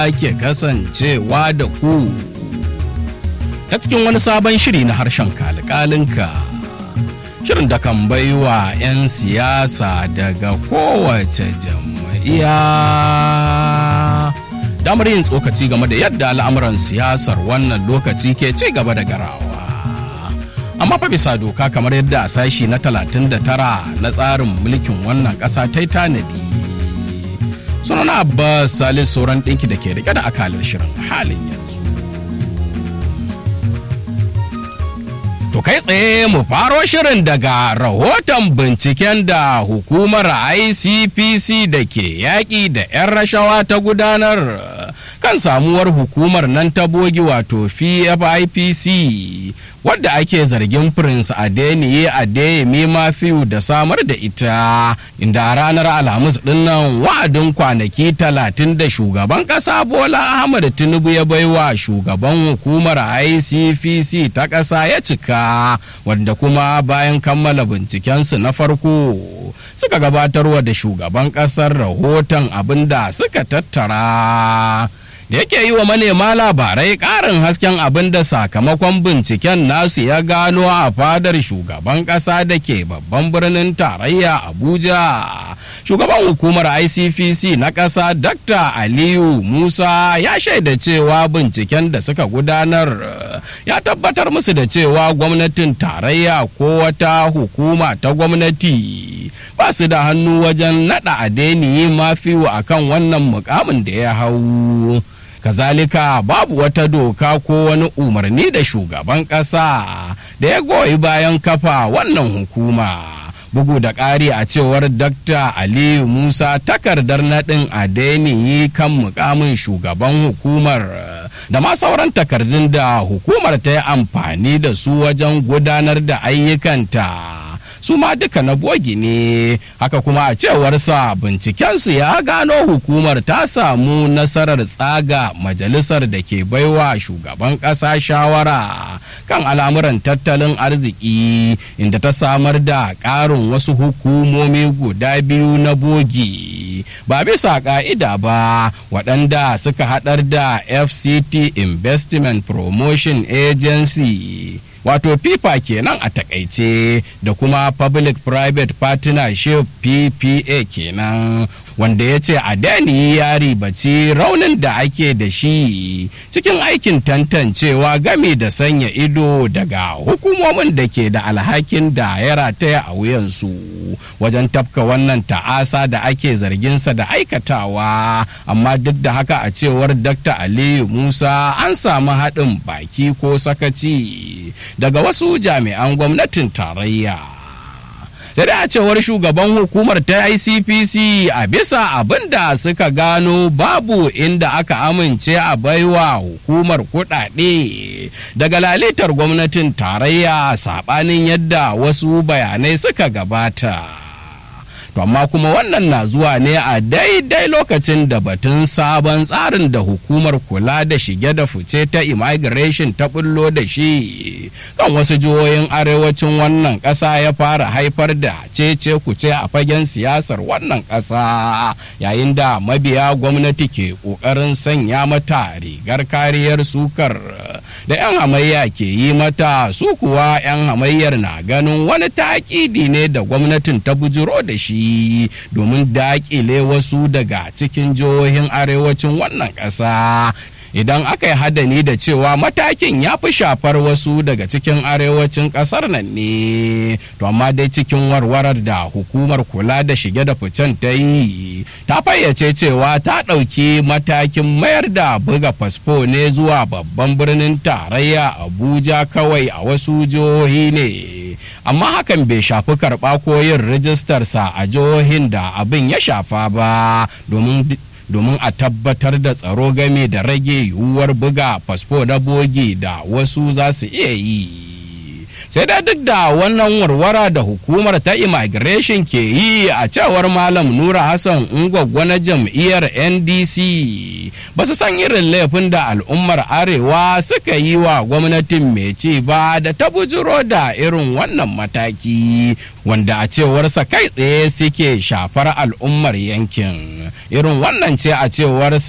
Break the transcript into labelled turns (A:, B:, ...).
A: sake kasancewa da ku ta cikin wani sabon shiri na harshen kalikalinka shirin da kan baiwa 'yan siyasa daga kowace jam'iyya damar yin tsokaci game da yadda al'amuran siyasar wannan lokaci ke ci gaba da garawa amma fa bisa doka kamar yadda a sashi na 39 na tsarin mulkin wannan ƙasa ta yi tanadi sunana abbas salis sauran ɗinki da ke rike da akalar shirin halin yanzu To kai tsaye mu faro shirin daga rahoton binciken da hukumar ICPC da ke yaƙi da 'yan rashawa ta gudanar kan samuwar hukumar nan ta bogi wato FIPC wadda ake zargin Prince Adeniyi Adeyemi Mafiu da samar da ita inda a ranar Alhamis dinnan wa'adin kwanaki talatin da shugaban ƙasa Bola Ahmad Tinubu ya baiwa shugaban hukumar ICPC ta ƙasa ya cika wanda kuma bayan kammala bincikensu na farko suka gabatarwa da shugaban ƙasar rahoton abin da suka tattara. da yake yi wa manema labarai ƙarin hasken abin da sakamakon binciken nasu ya gano a fadar shugaban ƙasa da ke babban birnin tarayya abuja shugaban hukumar icpc na ƙasa dr aliyu musa ya shaida cewa binciken da suka gudanar ya tabbatar musu da cewa gwamnatin tarayya ko wata hukuma ta gwamnati ba su da hannu wajen naɗa adeniyi mafiwa akan wannan mukamin da ya hau kazalika babu wata doka ko wani umarni da shugaban ƙasa da ya goyi bayan kafa wannan hukuma bugu da ƙari a cewar Dr. aliyu musa takardar naɗin adeniyi kan mukamin shugaban hukumar da ma sauran takardun da hukumar ta yi amfani da su wajen gudanar da ayyukanta su ma duka na bogi ne haka kuma a cewarsa bincikensu ya gano hukumar ta samu nasarar tsaga majalisar da ke baiwa shugaban ƙasa shawara kan al'amuran tattalin arziki inda ta samar da ƙarin wasu hukumomi guda biyu na bogi ba bisa ƙa'ida ba waɗanda suka haɗar da fct investment promotion agency wato fifa kenan a takaice da kuma public private partnership ppa kenan wanda ya ce a dani ya ribaci raunin da ake da shi cikin aikin tantancewa game da sanya ido daga hukumomin da ke da alhakin da ya rataya a wuyansu wajen tafka wannan ta'asa da ake zarginsa da aikatawa amma duk da haka a cewar dr aliyu musa an samu haɗin baki ko sakaci daga wasu jami'an gwamnatin tarayya sai da a cewar shugaban hukumar ta icpc a bisa abin da suka gano babu inda aka amince a baiwa hukumar kudade daga lalitar gwamnatin tarayya sabanin yadda wasu bayanai suka gabata to amma kuma wannan na zuwa ne a daidai lokacin da batun sabon tsarin da hukumar kula da shige da fice ta immigration ta bullo da shi kan wasu jihohin arewacin wannan ƙasa ya fara haifar da cece kuce a fagen siyasar wannan ƙasa yayin da mabiya gwamnati ke ƙoƙarin sanya mata rigar kariyar sukar da 'yan hamayya ke yi mata su kuwa 'yan hamayyar na ganin wani taƙidi ne da gwamnatin ta bujiro da shi domin daƙile wasu daga cikin jihohin arewacin wannan ƙasa idan aka yi hadani da cewa matakin ya fi shafar wasu daga cikin arewacin ƙasar nan ne to amma dai cikin warwarar da hukumar kula da shige da ficen ta yi ta fayyace cewa ta ɗauki matakin mayar da buga fasfo ne zuwa babban birnin tarayya abuja kawai a wasu jihohi ne amma hakan bai shafi karɓa ko yin rijistarsa a jihohin da abin ya shafa ba domin domin a tabbatar da tsaro game da rage yiwuwar buga fasfo na bogi da wasu za su iya yi sai da duk da wannan warwara da hukumar ta immigration ke yi a cewar malam nura hassan ungwaggwa na jam'iyyar ndc ba su san irin laifin da al'ummar arewa suka yi wa gwamnatin mai ci ba da ta bujiro da irin wannan mataki wanda a cewarsa kai tsaye suke shafar al'ummar yankin irin wannan ce a cewar